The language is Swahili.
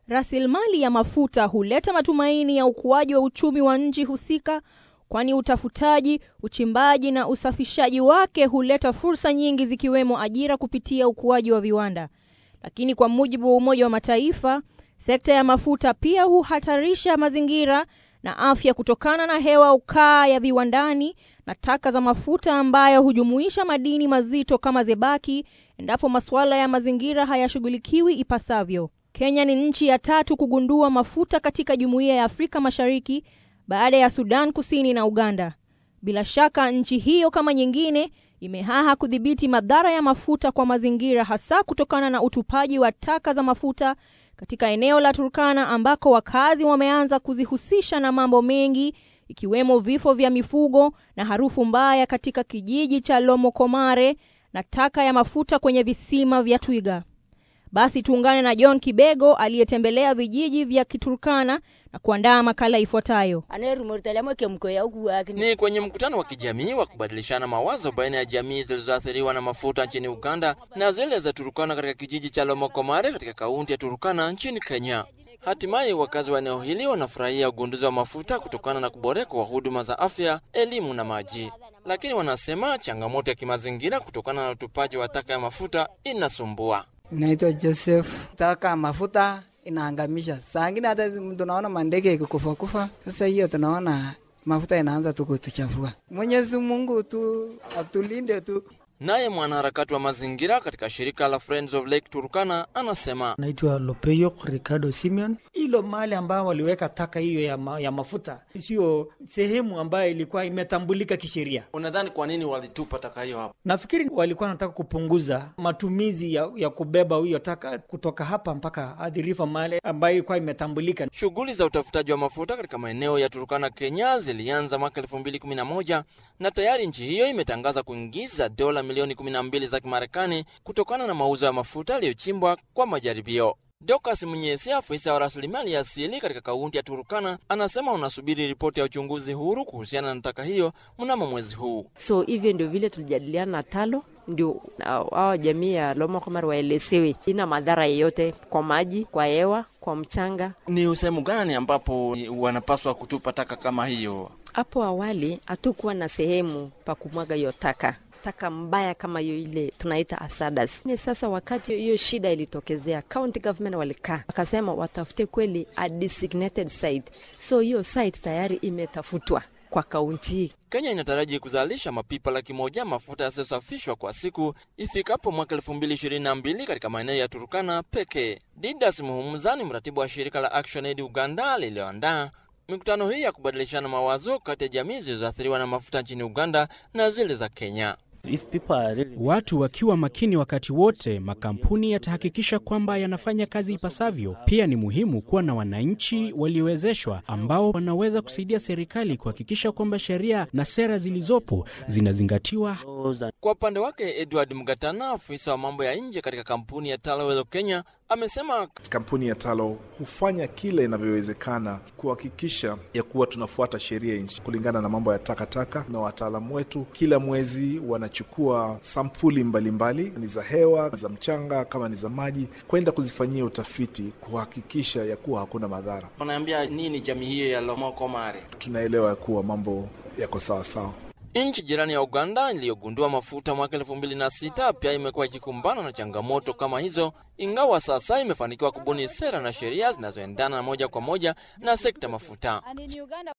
Rasilimali ya mafuta huleta matumaini ya ukuaji wa uchumi wa nchi husika, kwani utafutaji, uchimbaji na usafishaji wake huleta fursa nyingi zikiwemo ajira kupitia ukuaji wa viwanda. Lakini kwa mujibu wa Umoja wa Mataifa, sekta ya mafuta pia huhatarisha mazingira na afya kutokana na hewa ukaa ya viwandani na taka za mafuta ambayo hujumuisha madini mazito kama zebaki endapo masuala ya mazingira hayashughulikiwi ipasavyo. Kenya ni nchi ya tatu kugundua mafuta katika Jumuiya ya Afrika Mashariki baada ya Sudan Kusini na Uganda. Bila shaka nchi hiyo kama nyingine imehaha kudhibiti madhara ya mafuta kwa mazingira hasa kutokana na utupaji wa taka za mafuta katika eneo la Turkana ambako wakazi wameanza kuzihusisha na mambo mengi ikiwemo vifo vya mifugo na harufu mbaya katika kijiji cha Lomokomare na taka ya mafuta kwenye visima vya Twiga. Basi tuungane na John Kibego aliyetembelea vijiji vya Kiturkana na kuandaa makala ifuatayo. Ni kwenye mkutano wa kijamii wa kubadilishana mawazo baina ya jamii zilizoathiriwa na mafuta nchini Uganda na zile za Turukana katika kijiji cha Lomokomare katika kaunti ya Turukana nchini Kenya. Hatimaye wakazi wa eneo hili wanafurahia ugunduzi wa mafuta kutokana na kuboreka kwa huduma za afya, elimu na maji, lakini wanasema changamoto ya kimazingira kutokana na utupaji wa taka ya mafuta inasumbua. Naitwa Joseph. Taka mafuta inaangamisha, saa ingine hata tunaona mandege ikikufa kufa. Sasa hiyo tunaona mafuta inaanza tu kutuchafua. Mwenyezi Mungu tu atulinde tu. Naye mwanaharakati wa mazingira katika shirika la Friends of Lake Turkana anasema naitwa Lopeyo Ricardo Simeon. Hilo mahali ambayo waliweka taka hiyo ya, ma, ya mafuta sio sehemu ambayo ilikuwa imetambulika kisheria. Unadhani kwa nini walitupa taka hiyo hapo? Nafikiri walikuwa wanataka kupunguza matumizi ya, ya kubeba hiyo taka kutoka hapa mpaka adhirifa mahali ambayo ilikuwa imetambulika. Shughuli za utafutaji wa mafuta katika maeneo ya Turkana, Kenya zilianza mwaka 2011 na tayari nchi hiyo imetangaza kuingiza dola milioni 12 za Kimarekani kutokana na mauzo ya mafuta yaliyochimbwa kwa majaribio. Dokas Mnyesi, afisa wa rasilimali ya asili katika kaunti ya Turukana, anasema wanasubiri ripoti ya uchunguzi huru kuhusiana na taka hiyo mnamo mwezi huu. So hivyo ndio vile tulijadiliana na Talo, ndio hao jamii ya Lomokomar waelezewe ina madhara yeyote kwa maji, kwa hewa, kwa mchanga. Ni sehemu gani ambapo wanapaswa kutupa taka kama hiyo? Hapo awali hatukuwa na sehemu pa kumwaga hiyo taka taka mbaya kama hiyo ile tunaita asadas. Ni sasa wakati hiyo shida ilitokezea, county government walikaa wakasema watafute kweli a designated site, so hiyo site tayari imetafutwa kwa kaunti hii. Kenya inataraji kuzalisha mapipa laki moja mafuta yasiyosafishwa kwa siku ifikapo mwaka elfu mbili ishirini na mbili katika maeneo ya Turukana pekee. Didas Muhumuza ni mratibu wa shirika la Action Aid Uganda lililoandaa mikutano hii ya kubadilishana mawazo kati ya jamii zilizoathiriwa na mafuta nchini Uganda na zile za Kenya. Really... watu wakiwa makini wakati wote, makampuni yatahakikisha kwamba yanafanya kazi ipasavyo. Pia ni muhimu kuwa na wananchi waliowezeshwa ambao wanaweza kusaidia serikali kuhakikisha kwamba sheria na sera zilizopo zinazingatiwa. Kwa upande wake, Edward Mgatana, afisa wa mambo ya nje katika kampuni ya Talowelo Kenya, amesema kampuni ya Talo hufanya kile inavyowezekana kuhakikisha ya kuwa tunafuata sheria nchi kulingana na mambo ya takataka, na wataalamu wetu kila mwezi wanachukua sampuli mbalimbali mbali, ni za hewa, za mchanga, kama ni za maji, kwenda kuzifanyia utafiti kuhakikisha ya kuwa hakuna madhara. Unaambia nini jamii hiyo ya Lomokomare? Tunaelewa ya kuwa mambo yako sawa sawa. Nchi jirani ya Uganda iliyogundua mafuta mwaka elfu mbili na sita pia imekuwa ikikumbana na changamoto kama hizo, ingawa sasa imefanikiwa kubuni sera na sheria zinazoendana moja kwa moja na sekta mafuta.